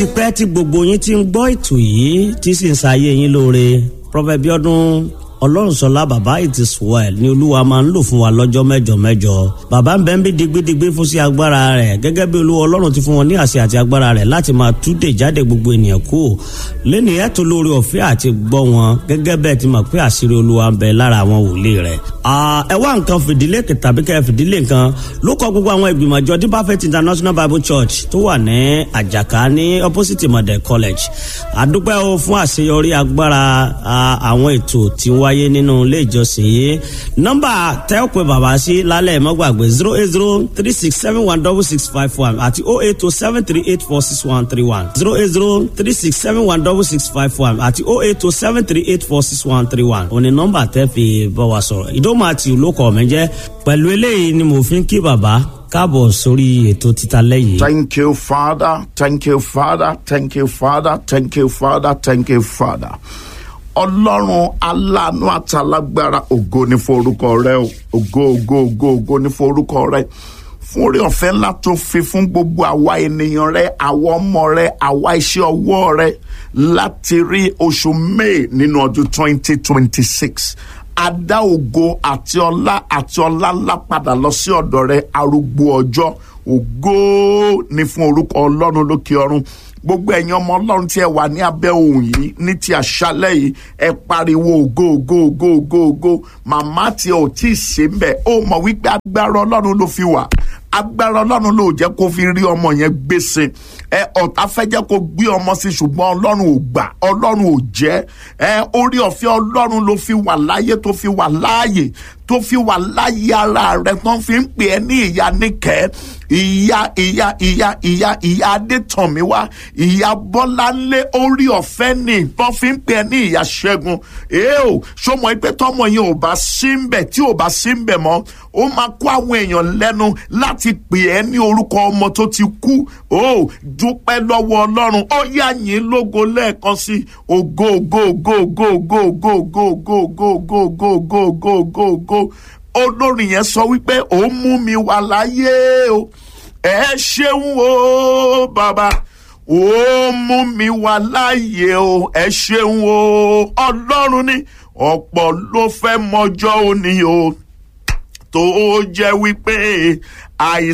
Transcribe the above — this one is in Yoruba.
pẹ́ tí gbogbo yín ti ń gbọ́ ètò yìí tí sì ń ṣayé yín lóore Prophet Bíọ́dún Ọlọ́runṣọlá bàbá it is well ni olúwa máa ń lò fún wa lọ́jọ́ mẹ́jọ mẹ́jọ bàbá ń bẹ́ ń bí digbidigbi fún sí agbára rẹ̀ gẹ́gẹ́ bí olúwa ọlọ́run ti fún wọn ní àṣẹ àti agbára rẹ̀ láti máa túdè jáde gbogbo ènìyàn kú lẹ́nu ẹ̀ tó lórí ọ̀fẹ́ àti gbọ́ wọn gẹ́gẹ́ bẹ́ẹ̀ ti mọ̀ pé àṣírí olúwa ń bẹ lára àwọn wòlíì rẹ̀. ẹ wá nǹkan fìdílé tàbí kẹ́ fìdílé nǹkan ló kọ gbogbo àwọn ìgbìmọ̀ àjọ Deeper Faith International Bible Church tó wà ní àjàká ní opposite model college àdúpẹ́ o fún àṣeyọrí agbára àwọn ètò tí ń wáyé nínú ilé ìjọsìn yìí nọ́mbà tẹ́ ò pé bàbá sí lálẹ́ mọ́gbàgbé zero eight zero three six seven one double six five one àti oh eight oh seven three eight four six one three one zero eight zero three six seven one double six five one àti oh eight oh seven three eight four six one three one òní nọ́mbà tẹ́ fi bá wa sọ̀rọ̀ ìdómọ̀ àti olókọ̀ mi jẹ́ pẹ̀lú eléyìí ni mo fi ń kí bàbá káàbọ̀ sórí ètò títa lẹ́yìn. Thank you, Father. Thank you, Father. Thank you, Father. Thank you, Father. Thank you, Father. Ọlọ́run aláàánú àtàlágbára ògo ní forúkọ rẹ o ògo ògo ògo ògo ní forúkọ rẹ fún orí ọ̀fẹ́ ńlá tó fi fún gbogbo àwa ènìyàn rẹ àwa ọmọ rẹ àwa iṣẹ́ ọwọ́ rẹ láti rí oṣù May nínú ọdún twenty twenty six adá ògo àti ọlá àti ọlá ńlá padà lọ sí ọ̀dọ̀ rẹ arúgbó ọjọ́ ògo ní fún orúkọ Ọlọ́run lókè ọ̀run gbogbo ẹ̀yin ọmọ ọlọ́run tí ẹ wà ní abẹ́ ohun yìí ní ti àṣálẹ́ yìí ẹ pariwo ògo ògo ògo ògo ògo màmá tí ò tí ì ṣe ń bẹ̀ ó mọ̀ wípé agbára ọlọ́run ló fi wà agbára ọlọ́run ló jẹ́ kó fi rí ọmọ yẹn gbèsè ẹ ọ̀tá fẹ́ jẹ́ kó gbé ọmọ sí ṣùgbọ́n ọlọ́run ò gbà ọlọ́run ò jẹ́ ẹ orí ọ̀fẹ́ ọlọ́run ló fi wà láyé tó fi wà láàyè tó fi wà láyé ara rẹ tó fi ń pè ẹ́ ní ìyá níkẹ́ ìyá ìyá ìyá ìyá ìyá adétọ̀míwá ìyá bọ́láńlé orí ọ̀fẹ́ ni tó fi ń pè ẹ́ ní ìyá ṣẹ́gun èèò ṣọmọ ẹgbẹ́ tọmọ yẹn ò bá sí ń bẹ̀ tí ò bá sí ń bẹ̀ mọ́ ó máa kó àwọn èèyàn lẹ́nu láti pè ẹ́ ní orúkọ ọmọ tó ti kú ó dúpẹ́ lọ́wọ́ ọlọ́run ó yá yín lógo lẹ́ẹ̀kan sí ògo ògo ògo ògo ògo ògo ògo ògo ògo ògo ògo ògo ògo ògo olórin yẹn sọ wípé ó mú mi wà láyé o ẹ ṣeun o bàbá ó mú mi wà láyé o ẹ ṣeun o ọlọ́run ni ọ̀pọ̀ ló fẹ́ mọjọ́ òní o tó jẹ́ wípé àìsàn.